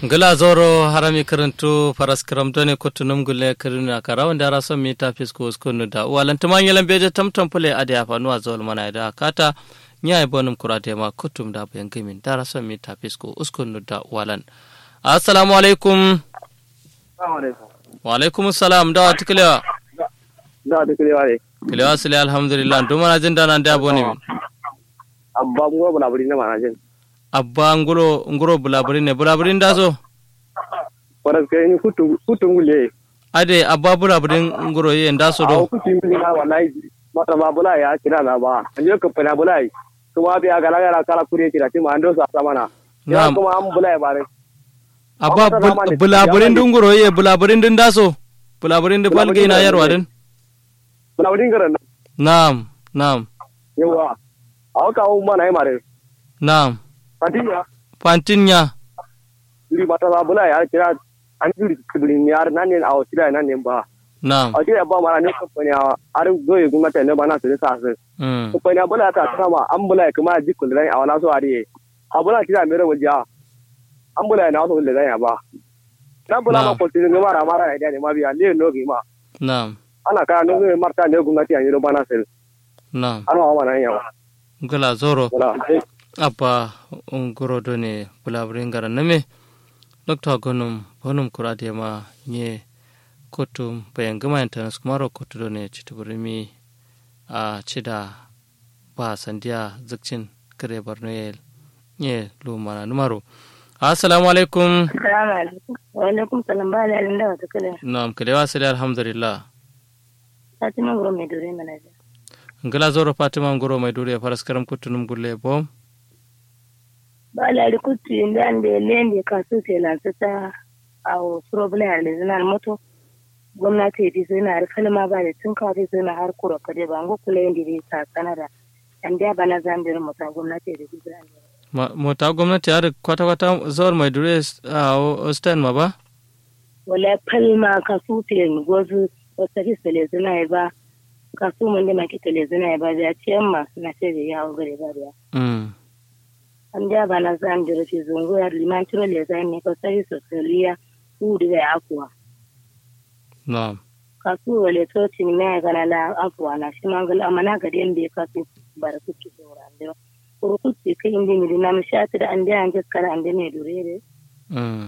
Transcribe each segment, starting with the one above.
ngila zoro harami karantu faras karamtone kottunum gulle kirina kara wanda ara son mi ta fisko skonu da walan tuman yelan beje tamtam pule ade afanu a zol mana da kata nya e bonum kurate ma kottum da bayan gimin dara son mi ta fisko uskonu da walan assalamu alaikum wa alaikum assalam da tiklewa da tiklewa ne kilewa sile alhamdulillah dumana jin dana da boni min abba ngoro bulaburi na mana jin abba nguro nguro bulaburi ne bulaburi da zo waras kai ni futu futu ngule ade abba bulaburi nguro ye nda so a do futu ngule na wallahi mata ba bula ya kira na ba an je ka fana bulai kuma bi aga la kala kure kira ti ma ando sa samana ya Na'am. kuma an bulai bare abba Amma bul- sama ne, bulaburin ya dun nguro ye bulaburin dun da so bulaburin dun Bulaburin balge na da yarwa ne. din bulaburi ngara na na'am na'am yawa a ka un mana ai mare na'am fatiya fantinya ri mata ba bulai ya kira an juri kibrin yar nan ne a kira nan ne ba na'am a kira ba mara ne kamfani a ar goye gumata ne ba na su sa su mm. kamfani a bula ta sama an bula kuma jikul rai a wala so ariye a bula kira mere wajiya an bula na so le rai ba dan bula ma Na'am. ko tin mara mara ne ne ma biya le no gi ma na'am ana ka no ne marta ne gumati an yi ba na sel na'am an wa mana yawa ngala zoro wala abba nguro do ne bulaburin gara name dokta gonum bonum kurade ma nye kotum bayan gama internet kumaro kotu do ne chituburimi a chida ba sandiya zakcin kare barno ye nye lumana numaro assalamu alaikum Salamu alaikum. Wa alaikum salam ba da yarin da wata kala. nam kalewa sile alhamdulillah Fatima Guro mai dore mana da. ngala zoro fatima ngoro mai dure faras karam kutunum gulle bom Ba la ri kutu inda an da lende ka su te lansa ta a problem har da zinar moto. Gwamnati di sai na har kalma ba da tun ka sai na har kura kade ba ngo kula yanda dai ta sanara. An da bana zambir mota gwamnati da di zan. Ma- mota gwamnati har kwata kwata zawar mai dure a ostan ma ba Wala kalma ka su te gozu wata hisa le zina ba. Ka su mun da makita le zina ba da ciyamma na sai da yawo gare ba da. mm. an ja bana zan jira fi zungu ya liman tiro le zai ne ko sai so seliya u de ya akwa na'am ka su wale to tin me ga na la akwa na shi mangal amana ga den be ka su bar ku ki so ran de ko ku ti kai indi mi na mi shati da an da an jaskara an de ne durere mm.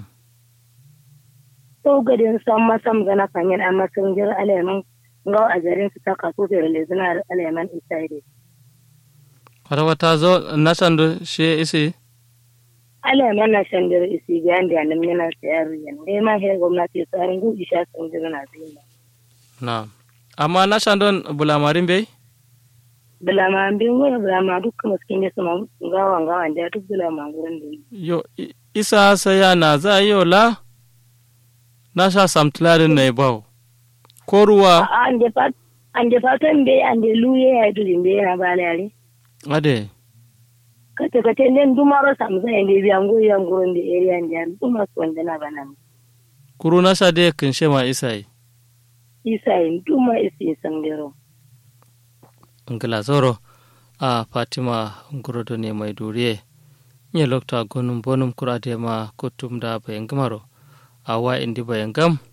to ga den sam ma sam ga na fanyen amma sun jira aleman ngaw a jarin su ta ka su fere le zina aleman isaide kwata kwata zo na sando she isi aleman na shandir isi ga anda nan yana sayar yan dai ma he gwamnati tsarin gu isha sun jira na zina na'am amma na sando bulamarin bai bulama bin wani bulama dukkan maskin da sama gawan gawan da duk bulama gurin da yi. yo i- isa saya na za yi la na sha samtularin na ibau ko ruwa A an da fat an da fatan bai an da luye ya dudin bai yana ba lare. ade Kata kata nen dumaro samsa ya ne biyan goyi yan gurin da area da yan duma su wanda na bana. kuru na sha de kin she ma isa yi Isa yin duma isi san dero. ngila zoro a fatima ngurodo ne mai duriye nye lokta gonum bonum kurade ma kutum da bayan gamaro a wa indi bayan gam